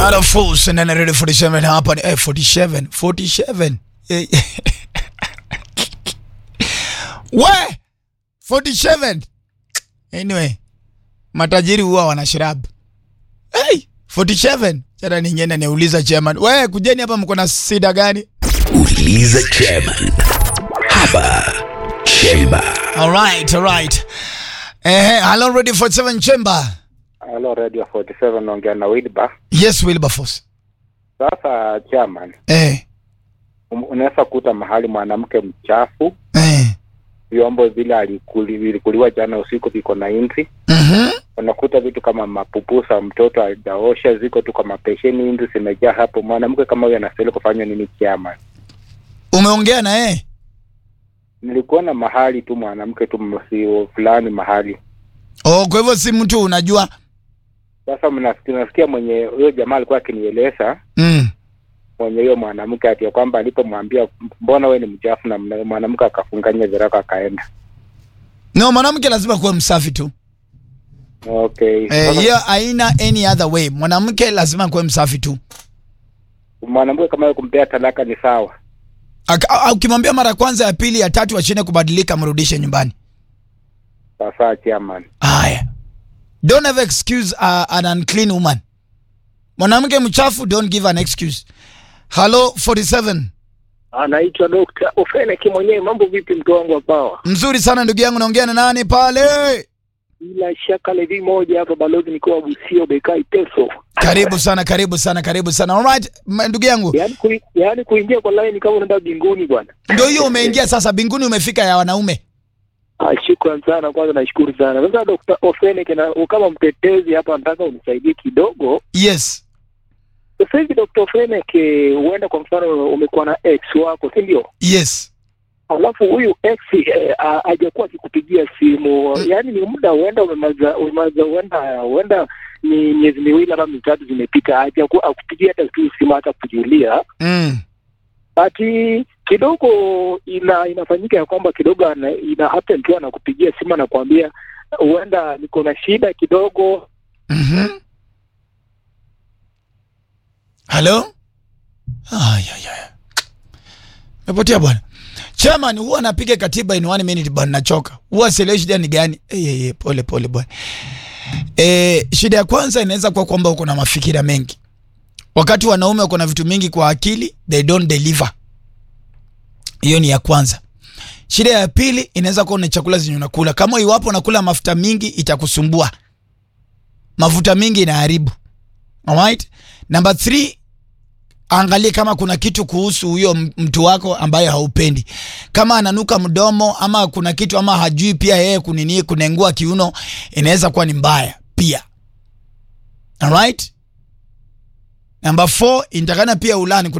Out of fools and then I read 47 hapa ni eh, 47 47 Eh, we 47 anyway matajiri huwa wana shirabu hey, 47 jana ningenda niuliza chairman we kujeni hapa mko na sida gani Uliza chairman hapa Chemba. alright alright eh hello ready 47 chamber Halo Radio 47 naongea na Wilbur. yes Wilberforce Sasa chairman, eh um- unaweza kuta mahali mwanamke mchafu, eh vyombo vile alikuli- vilikuliwa jana usiku viko na inzi, mhm unakuta vitu kama mapupusa mtoto hajaosha ziko tu kwa mapesheni, inzi zimejaa hapo. Mwanamke kama huyo anastahili kufanywa nini chairman? umeongea na yeye Nilikuwa na mahali tu mwanamke tu msio fulani mahali oh kwa hivyo si mtu unajua sasa, mnasikia nasikia mwenye huyo jamaa alikuwa akinieleza mm. mwenye huyo mwanamke ati ya kwamba alipomwambia mbona we ni mchafu, na mna- mwanamke akafunganya viraka akaenda. no mwanamke lazima kuwe msafi tu Okay. eh, Sasa- hiyo haina any other way mwanamke lazima kuwe msafi tu mwanamke kama yeye kumpea talaka ni sawa. Aka- a- ukimwambia mara ya kwanza ya pili ya tatu ashinde kubadilika mrudishe nyumbani Sasa chairman, haya don't ever excuse uh, an unclean woman mwanamke mchafu don't give an excuse hello 47 anaitwa Dr. Ofeneki mwenyewe. Mambo vipi, mtu wangu wa pawa? mzuri sana ndugu yangu naongea na nani pale Bila shaka levi moja hapa, balozi nikiwa Busio Bekai Teso. karibu sana karibu sana karibu sana alright m- ndugu yangu Yaani kui, yaani kuingia kwa line kama unaenda binguni bwana. ndio hiyo umeingia sasa binguni umefika ya wanaume Ah, shukran sana kwanza, nashukuru sana. Sasa Dr. Ofeneki, na kama mtetezi hapa, nataka unisaidie kidogo. yes Sasa hivi Dr. Ofeneki, huenda kwa mfano umekuwa na ex wako, si ndio? yes alafu huyu ex eh, a- hajakuwa akikupigia simu Mm. yaani ni muda huenda umemaza umemaza huenda huenda ni miezi miwili ama mitatu zimepita hajakuwa akupigia hata tu simu hata kujulia mm. ati kidogo ina inafanyika ya kwamba kidogo ana, ina happen tu anakupigia simu anakuambia huenda niko na shida kidogo Mhm. Halo? Ay, ay, ay. Mepotea bwana. Chairman huwa anapiga katiba in one minute bwana nachoka. Huwa sielewi shida ni gani. Eh, eh, eh, pole pole bwana. Eh, shida ya kwanza inaweza kuwa kwamba uko na mafikira mengi. Wakati wanaume wako na vitu mingi kwa akili, they don't deliver. Hiyo ni ya kwanza. Shida ya pili inaweza kuwa ni chakula zenye unakula. Kama iwapo unakula mafuta mingi itakusumbua. Mafuta mingi inaharibu. Alright? Number three, angalie kama kuna kitu kuhusu huyo m- mtu wako ambaye haupendi. Kama ananuka mdomo ama kuna kitu ama hajui pia yeye kunini kunengua kiuno, inaweza kuwa ni mbaya pia. Alright? Number four, inatakana pia ulani